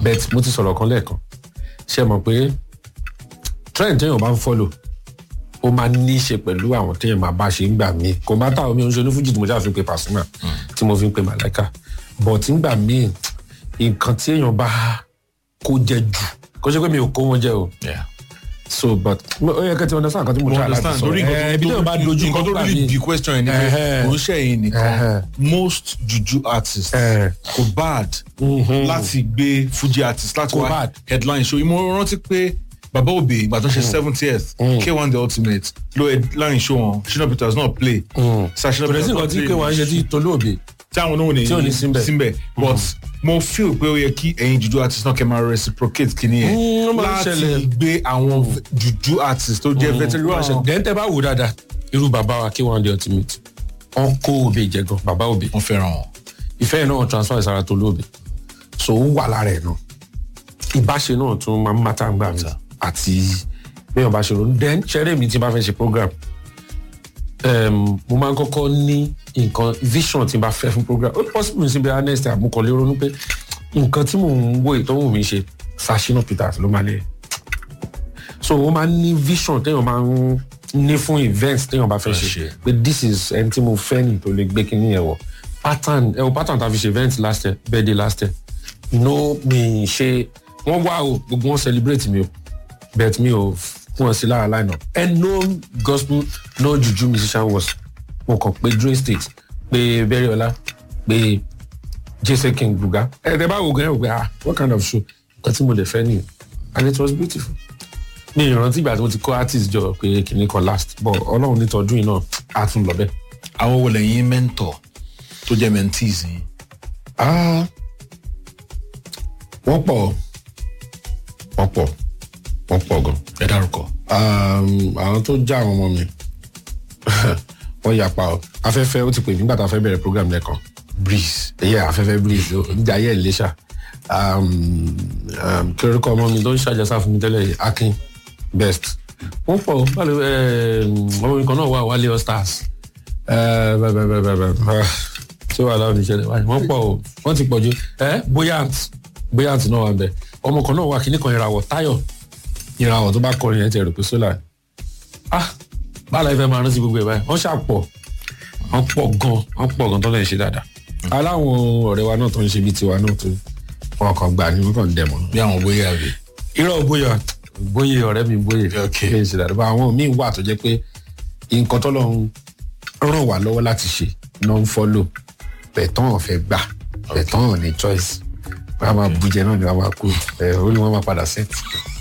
bet mo ti sọ̀rọ̀ kan lẹ́ẹ̀kan ṣe mọ̀ pé trend téèyàn bá ń follow ó máa ní í ṣe pẹ̀lú àwọn téèyàn máa bá ṣe ń gbà mí kò má táwọn mi ò ń ṣe onífújì tí mo ṣáà fi pe Pasuma tí mo fi ń pe Malaika but ń gbà mí nǹkan tí èèyàn bá kó jẹ jù kó ṣe pé mi ò kó wọn jẹ o Yeah. so but ó yẹ kẹ́ ti understand nǹkan tí mo mo try láti understand sọ lórí ẹ ibi téèyàn bá dojú nǹkan kọ tó gbà really mí be question yẹn ni pé Ẹhẹ́. kò ń ṣẹ̀yìn nìkan Ẹhẹ́. most juju artists Ẹhẹ́. kò bad láti gbé fuji artist láti Kò wá bad. headline show mo rántí pé baba obe ìgbà tó ṣe seventieth k1 the ultimate ló headline show wọn shina peters náà play Sir Shina kò dẹ̀ sí Peters nǹkan tí náà pé wọ́n á ṣe tí tolóòbí tí àwọn oníwòn ní Tí ò ní síbẹ̀. síbẹ̀ but mo feel pé ó yẹ kí ẹ̀yin juju artist náà kẹ́ máa reciprocate kìíní Mm, ó yẹn máa ń láti ṣẹlẹ̀. gbé àwọn juju artist tó jẹ́ veteran then tẹ́ bá wò dáadáa irú bàbá wa kí wọ́n di ultimate wọ́n kó òbí jẹ gan bàbá òbí wọn fẹ́ràn wọn. ìfẹ́ yẹn náà transfer ìsara tó lóòbí so ó wà lára ẹ̀ náà ìbáṣe náà tún máa ń mátà ń gbà mí àti bẹ́ẹ̀ bá ṣe ronú then ṣẹ́rẹ́ mi tí bá fẹ́ ṣe program um, mo máa ń kọ́kọ́ ní nǹkan vision tí n bá fẹ́ fún program ó possible sí bí honest àmúkọ̀lé ronú pé nǹkan tí mò ń wo ìtọ́wò mi ṣe Sashina Peters ló máa lé so ó máa ń ní vision téèyàn máa ń ní fún events téèyàn bá fẹ́ ṣe ṣe. pé this is ẹni tí mo fẹ́ ní tó lè gbé kíní yẹn wọ̀ pattern ẹ o pattern tá a fi ṣe event last year birthday last year no mi ṣe wọ́n wá o gbogbo wọn celebrate mi o but mi ò fún ọ sí lára line up and no gospel no juju musician was mo kàn pé Dre State pé Beriola pé jesse king buga ẹ tẹ bá wo gan ẹ wò pé ah what kind of show nǹkan tí mo lè fẹ́ nìyẹn and it was beautiful mi ìrántí ìgbà tí mo ti kó artist jọ pé kìnnì kan last but ọlọ́run ní tọdún yìí náà á tún lọ bẹ́ẹ̀. àwọn wo lẹ́yìn mentor tó jẹ́ mentees yìí. Ah, wọ́n pọ̀ wọ́n pọ̀ wọ́n pọ̀ gan. ẹ dárúkọ. Um, àwọn tó já àwọn ọmọ mi wọ́n yapa ọ afẹ́fẹ́ ó ti pè mí nígbà tá a fẹ́ bẹ̀rẹ̀ program lẹ́ẹ̀kan breeze ẹ̀yẹ afẹ́fẹ́ breeze ó níjà ayé ìléṣà kí orúkọ ọmọ mi ló ń ṣàjẹsà fún mi tẹ́lẹ̀ yìí, akin best wọ́n pọ̀ ó báwo ọmọ mi kan náà wà wálé all stars Eh, bẹ́ẹ̀ bẹ́ẹ̀ bẹ́ẹ̀ bẹ́ẹ̀ bẹ́ẹ̀ tí ó wà láwọn ìṣẹ̀lẹ̀ wáyé wọ́n pọ̀ ó wọ́n ti pọ̀ ju ẹ́ buoyant buoyant náà wà bẹ́ẹ̀ ọmọ kan náà wà kíní kan ìràwọ̀ táyọ̀ ìràwọ̀ tó bá kọrin yẹn ti rò pé sólà ni ah báàlà ìfẹ́ máa rántí gbogbo ẹ̀ báyìí wọ́n ṣàpọ̀ wọ́n pọ̀ gan wọ́n pọ̀ gan tó lè ṣe dáadáa aláwọn ọ̀rẹ́ wa náà tó ń ṣe bíi tiwa náà tó wọn kàn gbà ní wọn kàn dẹ̀ mọ́ bí àwọn bóyá rè irọ́ bóyá bóyá ọ̀rẹ́ mi bóyá Ok. kí n ṣe dáadáa bá àwọn míì wà tó jẹ́ pé nǹkan tó lọ ń ràn wá lọ́wọ́ láti ṣe náà ń fọ́lò bẹ̀tán ọ̀fẹ́ gbà bẹ̀tán ọ̀ ní choice wọ́n á máa bújẹ náà ni wọ́n á máa kú ẹ̀ orí wọn máa padà sẹ́ẹ̀tì.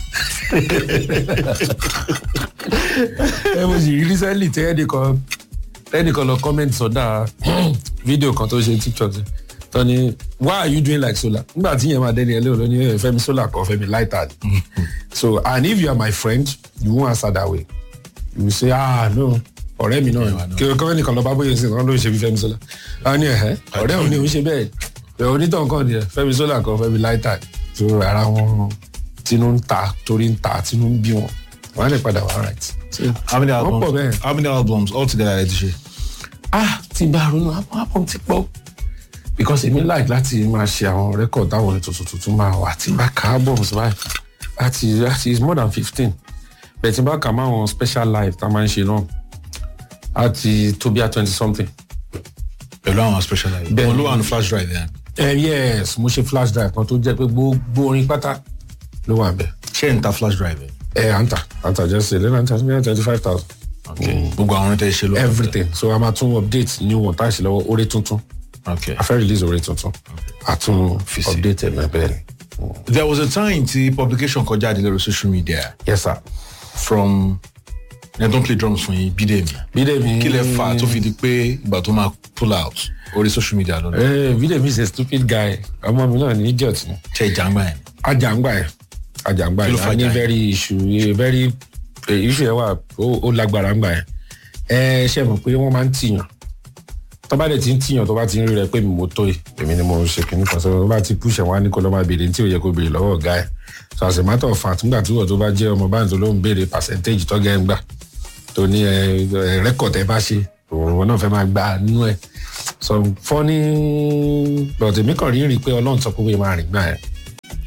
ẹ mo sì rí recently tí ẹnìkan ẹnìkan lọ comment sọdá fídíò kan tó ṣe tiktok tó ní why are you doing like solar nígbà tí yẹn máa dẹni ẹlẹ́wọ̀n ló ní "Eh, fẹ́mi solar kan fẹ́mi lighter ni so and if you are my friend you won't answer that way you will say ah no ọ̀rẹ́ mi náà ni kí o kọ́ ẹnìkan lọ bá bóyá sí kan ló ń ṣe bí fẹ́mi solar a ní ẹ̀hẹ́ ọ̀rẹ́ òun ni òun ṣe bẹ́ẹ̀ ẹ̀ onítàn kan ni ẹ̀ fẹ́mi solar kan fẹ́mi lighter ni so ara wọn tinú ń ta torí ń ta tinú ń bí wọn wọn á lè padà wá right. So, how many wọ́n albums pọ̀ bẹ́ẹ̀. how many albums altogether ẹ ti ṣe. ah ti bá ronú album album ti pọ̀ because èmi like láti máa ṣe àwọn record táwọn orin tuntun tuntun máa wà tí bá ka albums báyìí láti láti is more than fifteen bẹ́ẹ̀ tí bá kà máa wọn special live tá a máa ń ṣe náà láti tó bí a twenty something. pẹ̀lú àwọn special live. Bẹ́ẹ̀ wọn ló ni. wà ní flash drive yẹn. ẹ yes mo ṣe flash drive kan tó jẹ́ pé gbogbo orin pátá ló wà bẹ́ẹ̀. ṣé n ta flash drive yẹn. ẹ à ń tà à ń tà jẹ́ sí ilé náà ń tà sí twenty five thousand. okay gbogbo àwọn tẹ ṣe lọ. everything so a máa tún update new one tá a ṣe lọ́wọ́ orí tuntun okay. a fẹ́ release orí tuntun a tún Fi sí. update ẹ̀ náà bẹ́ẹ̀ ni. there was a time tí publication kọjá àdé lórí social media yes sir. from ẹ don play drums fún yín bídèmí. Bídèmí. kí lẹ fà tó fi di pé ìgbà tó máa pull out orí social media lọ́nà. Eh, Bídèmí is a stupid guy ọmọ mi náà ní idiot ni ṣe ìjàngbá yẹn. ajàngbà ẹ̀ ajàngbà Kí ló ẹ̀ fà a ní jà yẹn? very issue eh, very eh, issue ẹ̀ wà ó ó lágbára ńgbà yẹn ẹ ṣe mọ̀ pé wọ́n máa ń tìyàn tó bá dẹ̀ ti ń tìyàn tó bá ti ń rí rẹ pé mi mo tó yìí èmi ni mo ń ṣe kìnnìkan sọ tó bá ti push ẹ̀ wọ́n á ní kó lọ́ máa béèrè ní tí ò yẹ kó béèrè lọ́wọ́ ọ̀gá ẹ̀ so as a matter of fact nígbà tí wọ́n tó bá jẹ́ ọmọ báyìí tó ló ń béèrè percentage tọ́gẹ́ ń gbà tó ní ẹ ẹ record ẹ bá ṣe òun náà fẹ́ máa gbà nínú ẹ̀ so funny but èmi kàn rí rí i pé ọlọ́run sọ pé wọ́n máa rìn gbà ẹ̀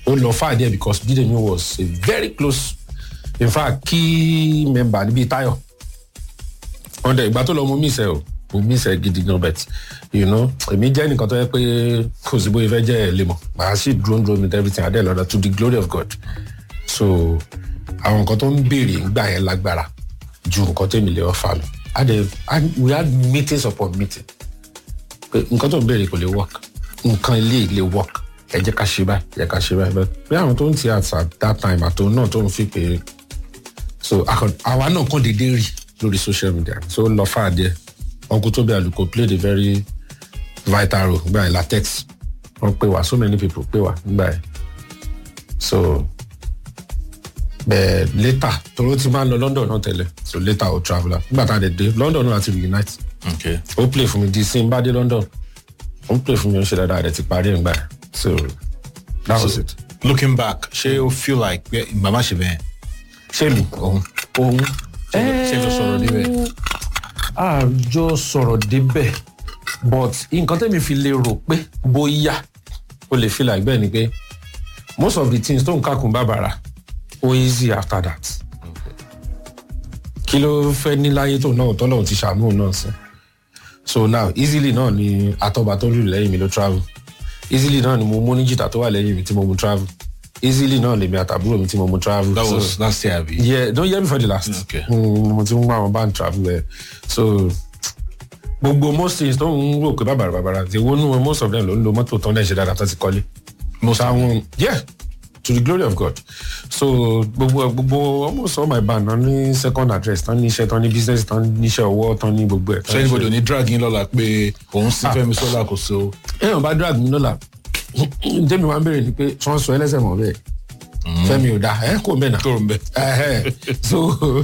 ó lọ far there because bídèmí was a very close in fact key member níbi tayo ọ̀dẹ̀ ìgbà tó lọ mo miss ẹ o mo miss ẹ gidi gan bet you know èmi jẹ́ nìkan tó yẹ pé kò sí bóyá fẹ́ jẹ́ ẹ̀ lè mọ̀ màá sì dúró dúró with everything adé lọ́dọ̀ to the glory of God so àwọn nǹkan tó ń béèrè ń gbà yẹn lágbára ju nǹkan tó èmi lè ọ̀fà mi adé we had meetings upon meeting pé nǹkan tó ń béèrè kò lè work nǹkan ilé lè work ẹ jẹ́ ká ṣe báyìí ẹ jẹ́ ká ṣe báyìí but bí àwọn tó ń ti at that time àtòun náà tó ń fi pé so akọ- àwa náà kàn déédéé rí lórí social media so ó lọ fà díẹ̀ uncle tobi aluko played a very vital role nígbà yẹn latex wọn pè wá so many people pè wá nígbà yẹn so bẹ́ẹ̀ later toro ti máa ń lọ london náà tẹ́lẹ̀ so later ó traveller nígbà tá a dẹ̀ dé london náà àti reunite okay. ó play fún mi di sí n bá dé london ó play fún mi ó ṣe dáadáa rẹ̀ ti parí ẹ̀ nígbà yẹn so that was it. looking back ṣé o feel like pé màmá ṣe bẹ́ẹ̀ ṣé mi òun òun ṣé lọ sọ̀rọ̀ níbẹ̀ àjọ sọ̀rọ̀ débẹ̀ but nǹkan tẹ́mi fi lè rò pé bóyá o lè feel like bẹ́ẹ̀ ni pé most of the things tó ń kàkùn bàbàrà ó easy after that kí ló fẹ́ ní láyé tó náà tọ́lọ́run ti ṣàánú náà sí so now easily náà ni atọ́ba tó lù lẹ́yìn mi ló travel easily náà ni mo mú ní jìtà tó wà lẹ́yìn mi tí mo mú travel easily náà lèmi àtàbúrò mi tí mo mú travel that So- was last year abi. yeah don't hear me for the last Okay. mm, mo ti ń wá àwọn band travel ẹ so gbogbo most things tó ń rò pé bàbàrà bàbàrà ti wo nù most of them ló ń lo mọ́tò tán náà ṣe dáadáa tó ti kọ́lé most of them. táwọn yeah to the glory of God so gbogbo gbogbo almost all my band tán ní second address tán ní iṣẹ́ tán ní business tán ní iṣẹ́ ọwọ́ tán ní gbogbo ẹ̀. so anybody ò ní drag yín lọ́la pé òun sí fẹ́mi sọ́lá kò so. èèyàn bá drag mi lọ́la jẹ́mi wá ń bèrè ni pé tí wọ́n sọ ẹlẹ́sẹ̀ mọ̀ bẹ́ẹ̀ fẹ́mi ò dáa ẹ̀ kò mẹ́nà. tó ń bẹ. Ẹhẹ́. so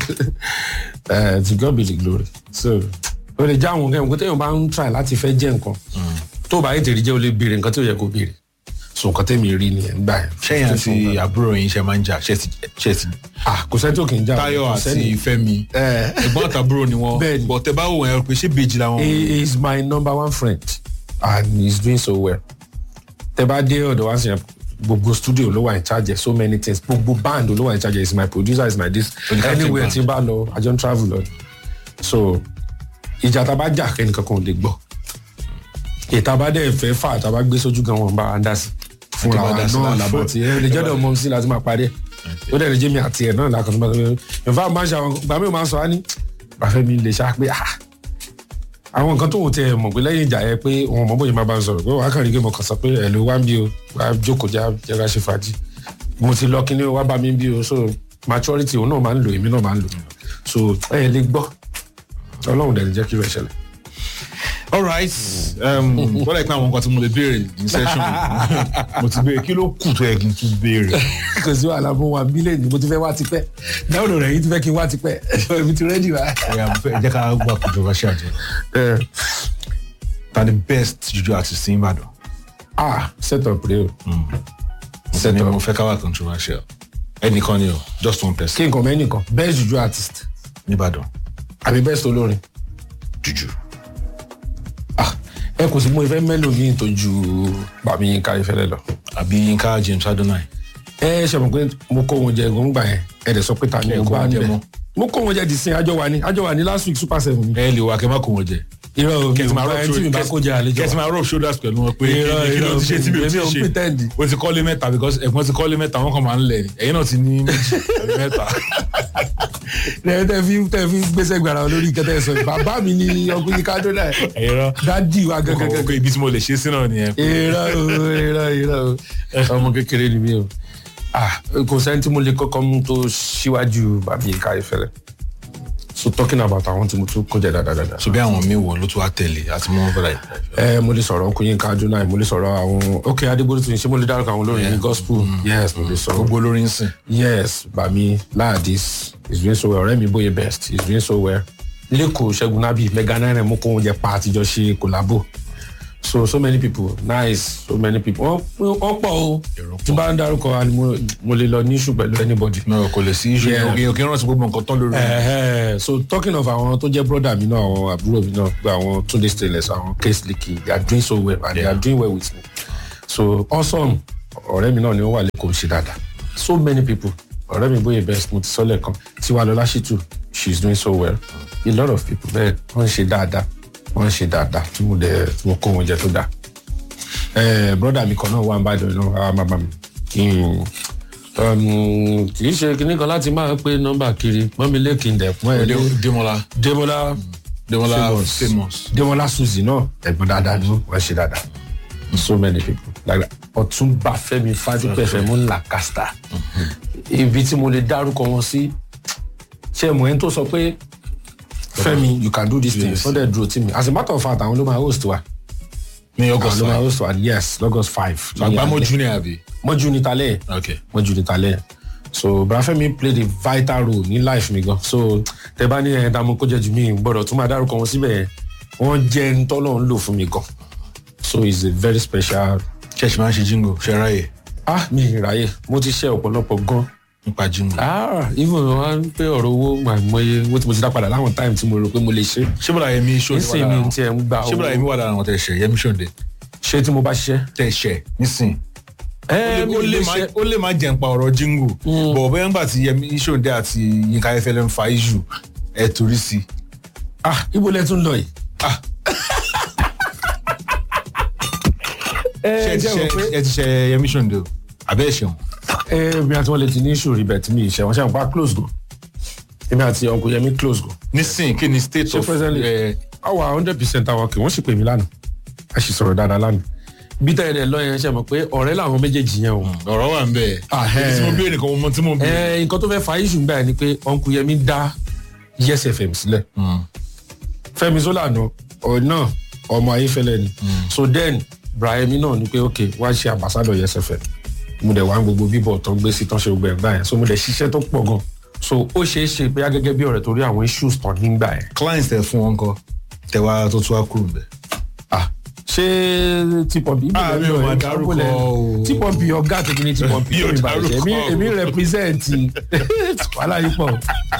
uh, to God be the glory so o lè já àwọn nǹkan nǹkan téèyàn bá ń try láti fẹ́ jẹ́ nǹkan tó o bá yẹ tèrè jẹ́ o lè béèrè nǹkan tí o yẹ kó béèrè so nǹkan tèmi rí nìyẹn gbà yẹn. sẹ́yìn àti àbúrò yín ṣe máa ń jà ṣe ti ṣe ti. ah kò sẹ́ni tó kì í já tayo kò àti sẹ́ni. fẹ́mi Eh. ẹ̀gbọ́n àtàbúrò ni wọ́n Bẹ́ẹ̀ni. bọ̀ tẹ bá wò wọ́n ẹ pé ṣé bèjì làwọn. he is my number one friend and he is doing so well tẹ bá dé ọ̀dọ̀ wá sí yẹn gbogbo studio ló wà in charge of so many things gbogbo band ló wà in charge of is my producer is my this Oníkàtí anywhere band. tí n bá lọ i don travel lọ so ìjà tá a bá jà kẹ́nìkan kan ò lè gbọ́ ìta bá dẹ̀ fẹ́ fà tá a bá gbé sójú gan wọn bá a dá sí fúnra bá wa dá sí náà láti làbọ̀ fún- tí ẹ lè jọ́dọ̀ mọ́ sí láti máa parí ẹ̀ ó dẹ̀ lè jẹ́ mi àti ẹ̀ náà lákàtúntò máa sọ pé nfa máa ń ṣe àwọn gbàmí ò máa ń sọ á ní bàfẹ́ mi lè ṣá pé ah àwọn nǹkan tó wò tẹ mọ̀ pé lẹ́yìn ìjà yẹ pé wọn mọ̀ bóyá máa bá ń sọ̀rọ̀ pé wàá kàn rí pé mo kàn sọ pé ẹ̀ ló wá ń bí o wá jókòó já jẹ́ra ṣe fàájì mo ti lọ kíní o wá bá mi ń bí o so maturity òun náà máa ń lò èmi náà máa ń lò so ẹ lè gbọ́ ọlọ́run dẹ̀ ní jẹ́ kí irú ẹ̀ ṣẹlẹ̀. all right wọ́n lè pín àwọn nǹkan tí mo lè béèrè ní session yìí. mo ti béèrè kí ló kù tó yẹ kí n tún béèrè. kò sí wàhálà fún wa mílíọ̀nù mo ti fẹ́ wá tipẹ́ dáwọ́dọ̀ rẹ̀ yìí ti fẹ́ kí n wá tipẹ́ èmi ti rẹ́dì wá. ẹ̀yà fẹ́ jẹ́ ká gbà controversial jẹ. ta ni best juju artist ní ìbàdàn. ah set up rẹ o set up mo fẹ́ ká wà controversial. ẹnìkan ni o just one person kí nǹkan mẹ́nìkan best juju artist nìbàdàn àbí best olórin juju. ah ẹ kò sí mo ìfẹ́ mélòó mi tó ju bàmí yín ká ìfẹ́lẹ́ lọ. àbí yinka james adonai. ẹ ṣe mọ̀ pé mo kó wọn jẹ gbọ̀ngbà yẹn ẹ dẹ̀ sọ pé ta ni Ẹ ẹ kó bá wọn ń jẹ bẹ̀ mọ́. mo kó wọn jẹ di sin àjọ wa ni àjọ wa ni last week super seven ni. ẹ lè wà kẹ́ má kó wọn jẹ. irọ́ o mi kẹsì ò máa bá rub ẹni tí mi bá kó jẹ àlejò kẹsì wa. máa rub shoulders pẹ̀lú wọn pé Irọ́, kí ló irọ́, ti ṣe tí mi ò èmi ti ò ṣe pretend. o ti kọ́lé mẹ́ta because ẹ̀gbọ́n ti kọ́lé mẹ́ta wọn kàn máa ń lẹ̀ ni ẹ̀yin náà ti ní méjì àbí mẹ́ta. ẹ tẹ fi tẹ fi gbèsè gbàrà lórí ìkẹtẹ sọ bàbá mi ni ọkùnrin kádó náà ẹ̀yin náà dádì wa kọ̀ọ̀kan gẹ́gẹ́ pé ibi tí mo lè ṣe sí náà nìyẹn. irọ́ o irọ́ irọ́ o ọmọ kékeré ni mí o ah kò sẹ́ni tí mo lè kọ́kọ́ mú tó síwájú bàbí ìka ìfẹ́lẹ́ so talking about àwọn tí mo tún kó jẹ dáadáa. so bí àwọn mi wò ló tún wá tẹ̀lé àti mọ́ bọ́lá yìí. ẹ mo lè sọ̀rọ̀ ọkùnrin ká jóná mo lè sọ̀rọ̀ àwọn ok adégbòdì tún ṣé mo lè dárúkọ àwọn olórin ní gospel yes mo lè sọ̀rọ̀ gbogbo olórin sìn. yes bami laadis is doing so well ọ̀rẹ́ mi bóyá best is doing so well lẹ́kọ̀ọ́ ṣẹ́gun nábì mega nine mo kó oúnjẹ pa àtijọ́ ṣe collabo so so many people nice so many people wọ́n wọ́n pọ̀ o Èrò pọ̀. tí bá ń dárúkọ wa ni mo- mo lè lọ ní issue pẹ̀lú anybody. náà kò lè sí iṣu Yeah. òkè òkè rántí gbogbo nǹkan tán lórí. Ẹ̀hẹ́, so talking of àwọn tó jẹ́ brother mi náà àwọn àbúrò mi náà gba àwọn Tunde stainless àwọn case leaky they are doing so well and they Yeah. are doing well with me so awesome ọ̀rẹ́ mi náà ni ó wà lẹ́kọ̀ọ́ ṣe dáadáa so many people ọ̀rẹ́ mi bóyá best mo ti sọ lẹ́ẹ̀kan tiwa lọ́lá ṣìtù she is doing so well a lot of people bẹ́ẹ̀ wọ́n ń ṣe dáadáa wọ́n ń ṣe dáadáa tí mo dẹ̀ tí mo kó wọn jẹ tó dáa ẹ broda mi kan náà wà ń bá ìdọ̀rẹ́ náà wà má bà mí kì í ṣe kinní kan láti máa pe nọ́mbà kiri mọ́mi lẹ́kìn dẹ̀kun ẹ̀ lé demola demola demola Famous. famous. demola suzy náà ẹ̀gbọ́n dáadáa ni wọ́n ṣe dáadáa so many people like that ọ̀túnba fẹ́mi fadúpẹ́ fẹ́mi ńlá kásítà ibi tí mo lè dárúkọ wọn sí ṣé mo ẹni tó sọ pé fẹ́mi you can do this thing Yes. wọ́n dẹ̀ dúró tì mí as a matter of fact àwọn ló máa host wa ní àwọn august ló máa five host wa yes august five àgbámọ̀ junior àbí. mọ́jú ní talẹ́ yẹn ok wọ́n ju ní talẹ́ yẹn so brafẹ́mi played a vital role ní life mi gan so tẹ bá ní ẹ̀ẹ́dá mo kó jẹ́ ju mí gbọ́dọ̀ tún máa dárúkọ wọn síbẹ̀ yẹn wọ́n jẹ́ ń tọ́lọ̀ ń lò fún mi gan so it's a very special church máa ń ṣe jingo ṣe ráyè ah mi ì ráyè mo ti ṣe ọ̀pọ̀lọpọ̀ gan nípa jingo. ah even wọn ń pé ọ̀rọ̀ owó àìmọye owó tí mo ti dá padà láwọn time tí mo rò pé mo lè ṣe ṣé bọ́dà yẹmi ṣó ní nísìnyí wà mi lára tiẹ̀ ń gba ṣé bọ́dà yẹmi owó wà lára àwọn tẹ̀ ṣẹ̀ yẹmi ṣòde ṣé tí mo bá ṣiṣẹ́ tẹ̀ ṣẹ̀ nísìn. ẹ mi ó ò lè lè má- ṣe ó lè má jẹ́ nípa ọ̀rọ̀ jingo bọ̀ bẹ́ẹ̀ ńgbà tí yẹmi ṣòde àti yinka ayefẹ́lẹ́ ń fa iṣu ẹ̀ torí sí i. ah ibo lẹ tún lọ yìí Ah. ṣé ẹ ẹ ti jẹ́ wọ pé ṣe- ẹ ti ṣe yẹmi ṣòde o àbẹ́ ẹ̀ ṣeun. ẹ mi àti wọn lè ti ní ìṣòro ibẹ̀ tí mi ì ṣe wọn ṣe àwọn pa close gan èmi àti ọkùnrin yẹmi close gan nísìn kí ni state ṣe of presently ẹ, àwa hundred percent àwọn kì wọ́n sì pè mí lánàá a sì sọ̀rọ̀ dáadáa lánàá bí tẹ́ ẹ dẹ̀ lọ yẹn ṣe mọ̀ pé ọ̀rẹ́ làwọn méjèèjì yẹn o. ọ̀rọ̀ wà ń bẹ̀. Ah, ibi tí mo ẹ. bí ẹnìkan mo mọ tí mo bí. ẹ nǹkan tó fẹ́ fa issue gbà yẹn ni pé ọ̀nkù yẹmi dá yes fm sílẹ̀ fẹ́mi sólànà ọ̀ náà ọmọ ayéfẹ́lẹ́ ni so then brahimi náà ni pé ok wá ṣe ambassador yes fm mo dẹ̀ wá ń gbogbo bíbọ̀ tó ń gbé sí tán ṣe gbogbo ẹ̀ gbà yẹn so mo dẹ̀ ṣiṣẹ́ tó pọ̀ gan so ó ṣeé ṣe bóyá gẹ́gẹ́ bí ọ̀rẹ́ torí àwọn issues tán nígbà yẹn clients tẹ fún wọn kọ tẹwa tó tún wá kúrò ń bẹ. ah ṣé tipọ̀mpì Ah, mi ò máa dárúkọ o. tipọ̀mpì ọ̀gá àtẹ̀kí ní tipọ̀mpì Mi ò tó mi bàjẹ́ èmi dárúkọ o. èmi represent wàhálà yìí pọ̀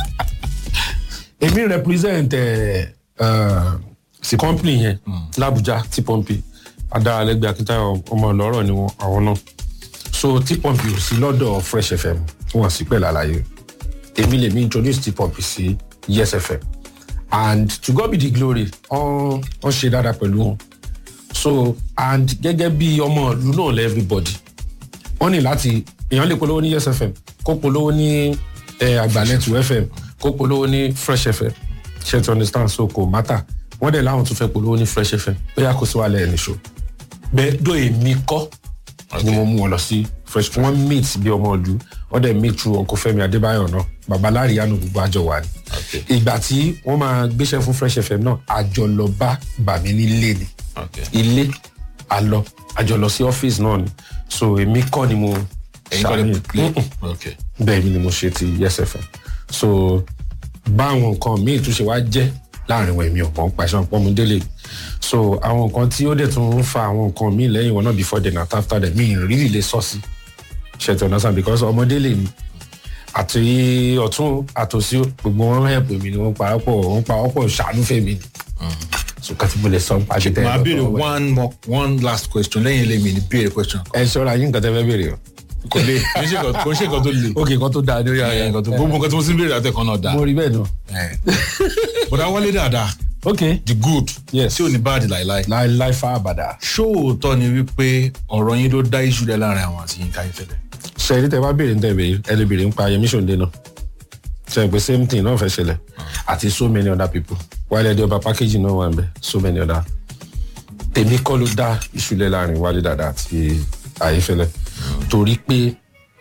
èmi represent ẹ̀ sí company yẹn làbújá tipọ̀mpì adaralẹ́gbẹ̀ akíntayọ̀ ọmọ ọlọ́rọ̀ ni wọn àwọn náà so tipọ̀mpì ò sí lọ́dọ̀ fresh fm wọn sì pẹ̀lú àlàyé èmi lèmi introduce tipọ̀mpì sí yes fm and to god be the glory wọ́n wọ́n ṣe dáadáa pẹ̀lú wọn so and gẹ́gẹ́ bí ọmọ ìlú náà lẹ́ everybody wọ́n ní láti èèyàn lè polówó ní yes fm kó polówó ní eh, àgbàlẹ́tù fm kó polówó ní fresh fm ṣe to understand so kò matter wọ́n dẹ̀ láwọn tún fẹ́ polówó ní fresh fm bóyá kò sí wàhálà ẹ̀ nìṣó bẹ́ẹ̀ dó èmi kọ́ ni mo mú wọn lọ sí fresh wọ́n meet bí ọmọ ìlú wọ́n dẹ̀ meet through ọkọ̀ fẹ́mi adébáyọ̀ náà babalári yanu gbogbo àjọ wà ní ìgbà tí wọ́n máa gbéṣẹ́ fún fresh fm náà àjọ lọ bá bàmí nílé ni ilé àlọ àjọ lọ sí ọ́fíìsì náà ni so èmi kọ́ ni mo ẹyin kọ́ lè ṣàmì- play. Mm-mm. ok bẹ́ẹ̀ mi ni mo ṣe ti yes fm so báwọn nǹkan míì tún ṣe wá jẹ́ láàrin wọn èmi ọ̀pọ̀ pàṣẹ ọ̀pọ̀ mu délé so àwọn nǹkan tí ó dẹ̀ tún ń fa àwọn nǹkan míì lẹ́yìn wọn náà before then and after them mi ì really lè sọ sí ṣètò ọ̀nà sàn because ọmọdé lè mi àti ọ̀tún àtòsí gbogbo wọn help mi ni wọ́n parapọ̀ wọ́n parapọ̀ ṣàánú fèmí ni so kàtí mo lè sọ nípa ṣe tẹ́ ẹ màá lọ́tọ̀ béèrè ọwọ́ ẹ̀. one more one last question lẹ́yìn ilé mi ni béèrè question kan ẹ ṣọ́ra yín nǹkan tẹ́ fẹ́ béèrè o kò lè kò ń ṣe nǹkan- kò ń ṣe nǹkan tó le ok nǹkan tó dáa lórí ara ẹ, ẹ̀ nǹkan tó gbogbo nǹkan tí mo ti ń béèrè àtẹ̀kọ́ náà dáa mo rí bẹ́ẹ̀ náà bọ̀dá wálé dáadáa ok the good Yes. tí ò ní báàdì láìláì láìláì fa àbàdà. ṣóòótọ́ ni wípé ọ̀rọ̀ yín ló dá iṣu lẹ̀ láàrin àwọn àti yín káyé fẹ́lẹ̀ ṣe ní tẹ bá béèrè ní tẹ béèrè ẹ lè béèrè nípa Yẹmí Ṣòǹdé náà ṣe pé same thing náà fẹ́ ṣẹlẹ̀ àti so many other people wálé ẹdí ọba package náà wà ń bẹ so many other tèmi kọ́ ló dá ìṣúlẹ̀ láàrin wálé dàda àti Ayéfẹ́lẹ́ torí pé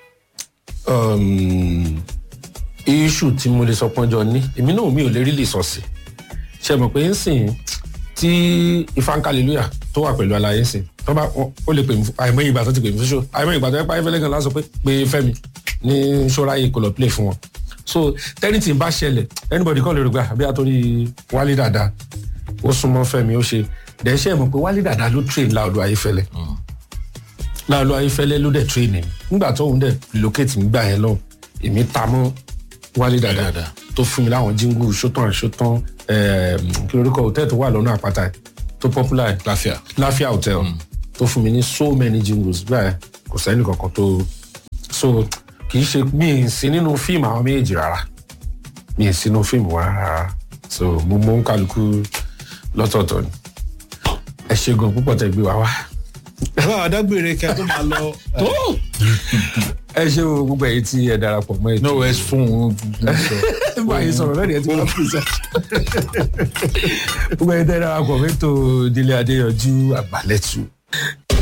um, issue tí mo lè sọ pọ́njọ ní èmi náà mi ò lè rí lè sọ sí ṣe mọ̀ pé ń sìn tí ìfankaleluya tó wà pẹ̀lú alayé sìn tó bá ó lè pè mí fún àìmọye ìgbà tó ti pè mí fún ṣó àìmọye ìgbà tó yẹ pa Ayéfẹ́lẹ́ gan lásán pé pé Fẹ́mi ní ṣọ́ráyè kò lọ play fún wọn so tẹ́nìtì bá ṣẹlẹ̀ anybody kọ́ lè rògbà àbí àtòrí Wálé Dàda ó súnmọ́ Fẹ́mi ó ṣe dẹ́ṣẹ́ mọ̀ pé Wálé Dàda ló train Láolú Ayéfẹ́lẹ́ Láolú Ayéfẹ́lẹ́ ló dẹ̀ train mi nígbà tó ń dẹ̀ relocate nígbà yẹn lọ èmi ta mọ́ Wálé Dàda Dàda. tó fún mi láwọn jíngù ṣótán ṣótán kí lorúkọ hòtẹ́ẹ̀lì tó wà lọ́nà àpáta yìí, tó popular yìí láfíà láfíà hotel tó fún mi ní so many jingles bẹ́ẹ̀ kò sẹ́ni kankan tó so kì í ṣe mi ì sí nínú fíìmù àwọn méjèèjì rárá mi ì sínú fíìmù wa rárá so mo mọ ń kálukú lọ́tọ̀ọ̀tọ̀ ni ẹ ṣe gan púpọ̀ tẹ gbé wa wá. bàbá àdágbére kí a tó máa lọ. ẹ ṣe o gbogbo ẹ̀yin tí ẹ darapọ̀ mọ́ ètò no west fún un. bá a yẹ sọ̀rọ̀ lẹ́nu ẹ̀ tí wọ́n fi sẹ́. gbogbo ẹ̀yin tẹ́ ẹ darapọ̀ mọ́ ètò délé adéyanjú àgbàlẹ́tù